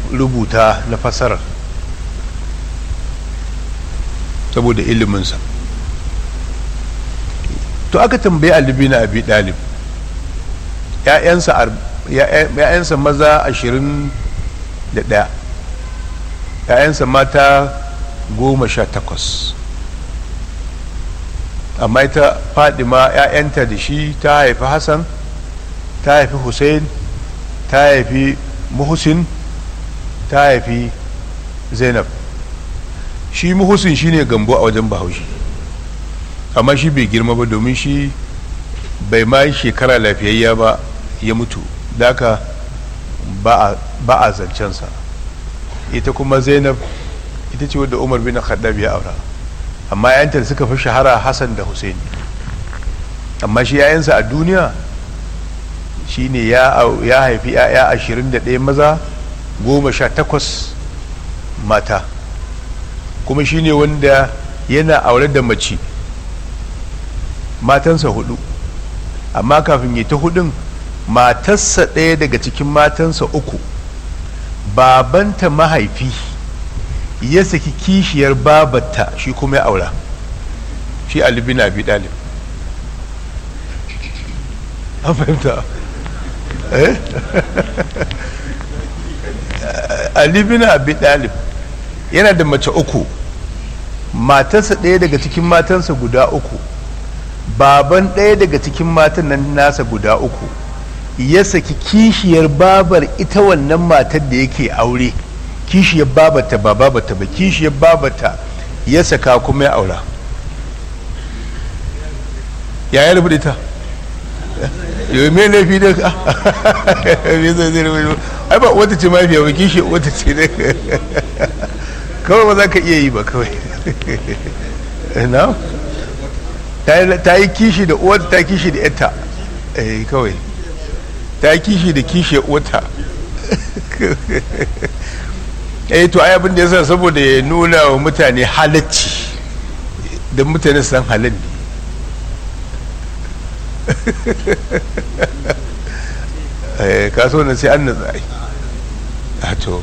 rubuta na fasarar saboda iliminsa to aka tambayi alibi na abi dalib ‘ya'yansa maza ashirin da ɗaya ‘ya'yansa mata goma sha takwas amma ita fadima ‘ya'yanta da shi ta haifi hassan ta haifi hussein ta haifi muhusin ta haifi zainab shi muhusin shine gambo a wajen bahaushe amma shi bai girma ba domin shi bai ma shekara lafiyayya ba ya mutu daka ba a zancensa ita kuma zainab ita ce wadda umar bin khaddab ya aura amma yayanta da suka fi shahara hassan da husaini amma shi yayansa a duniya shine ya haifi yaya ashirin da ɗaya maza goma sha takwas mata kuma shine wanda yana aure da mace matansa hudu amma kafin yi ta hudun matarsa ɗaya daga cikin matansa uku babanta mahaifi ya saki kishiyar babata shi kuma ya aura shi alibin abi dalib an fahimta eh alibin abi dalib yana da mace uku matarsa ɗaya daga cikin matansa guda uku baban ɗaya daga cikin matan nan nasa guda uku ya saki kishiyar babar ita wannan matar da yake aure kishiyar babata ba babata ba kishiyar babata ya saka kuma ya aura ya yi rubuta ita yau mai laifi da ka ai ba wata ce mafiya ba kishi wata ce da kawai ba za ka iya yi ba kawai na ta yi kishi da uwata ta kishi da yata kawai ta yi kishi da kishi uwata eh to ai abin da yasa saboda ya nuna wa mutane halacci da mutane san halin ne eh kaso na sai an natsa a to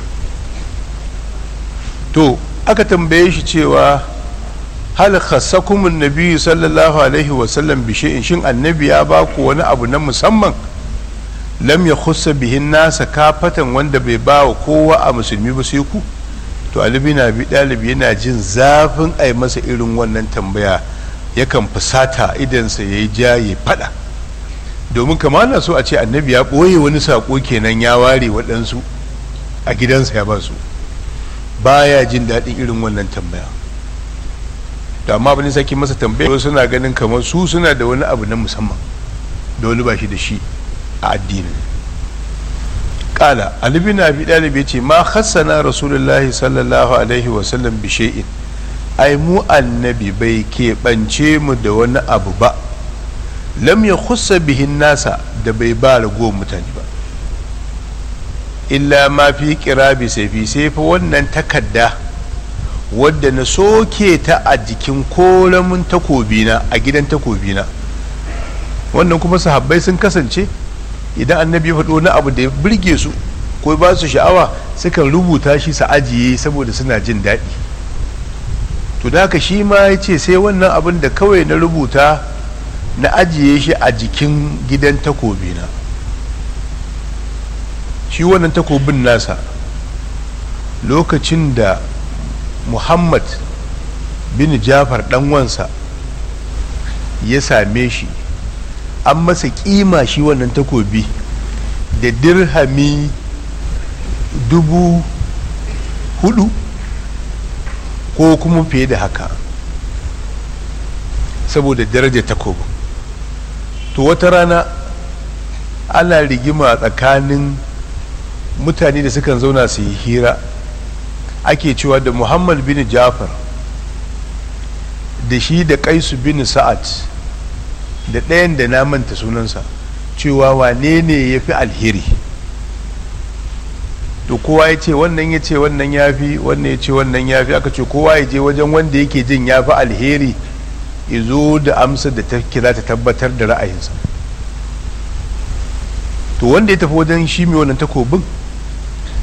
to aka tambaye shi cewa hal khassakum annabi sallallahu alaihi wa sallam bi shay'in shin annabi ya ba ku wani abu na musamman lam ya khussa bihin nasa kafatan wanda bai ba wa kowa a musulmi ba sai ku to alibi na bi dalibi yana jin zafin ai masa irin wannan tambaya yakan fusata idansa ya yi ja ya fada domin kama na so a ce annabi ya ɓoye wani saƙo kenan ya ware waɗansu a gidansa ya ba su baya jin daɗin irin wannan tambaya da amma abin sake masa tambaya suna ganin kamar su suna da wani abu na musamman da wani ba shi da shi a addinin kala alibi na bi ɗalibi ce ma hassana rasulullahi sallallahu alaihi wasallam bi shay'in ai mu annabi bai keɓance mu da wani abu ba lam ya khussa bihin nasa da bai ba ragowar mutane ba illa ma fi kirabi sai fi sai fa wannan takarda wadda na soke ta a jikin koramin takobina a gidan takobina wannan kuma sahabbai sun kasance idan annabi ya faɗo na abu da ya birge su ko ba su sha'awa sukan rubuta shi su ajiye saboda suna jin daɗi to da haka shi ma ya ce sai wannan abin da kawai na rubuta na ajiye shi a jikin gidan takobina shi wannan takobin nasa lokacin da muhammad bin jafar ɗanwansa ya same shi an masa kima shi wannan takobi da dirhami dubu hudu ko kuma fiye da haka saboda darajar takobin to wata rana ana rigima tsakanin mutane da sukan zauna su yi hira ake cewa da muhammad bin jafar da shi da kaisu bin sa'ad da ɗayan da na manta sunansa cewa wane ne ya fi alheri to kowa ya ce wannan ya ce wannan ya fi wannan ya ce wannan ya fi aka ce kowa ya je wajen wanda yake jin ya fi alheri ya zo da amsa da ta kira ta tabbatar da ra'ayinsa to wanda ya tafi wajen shi mai wannan takobin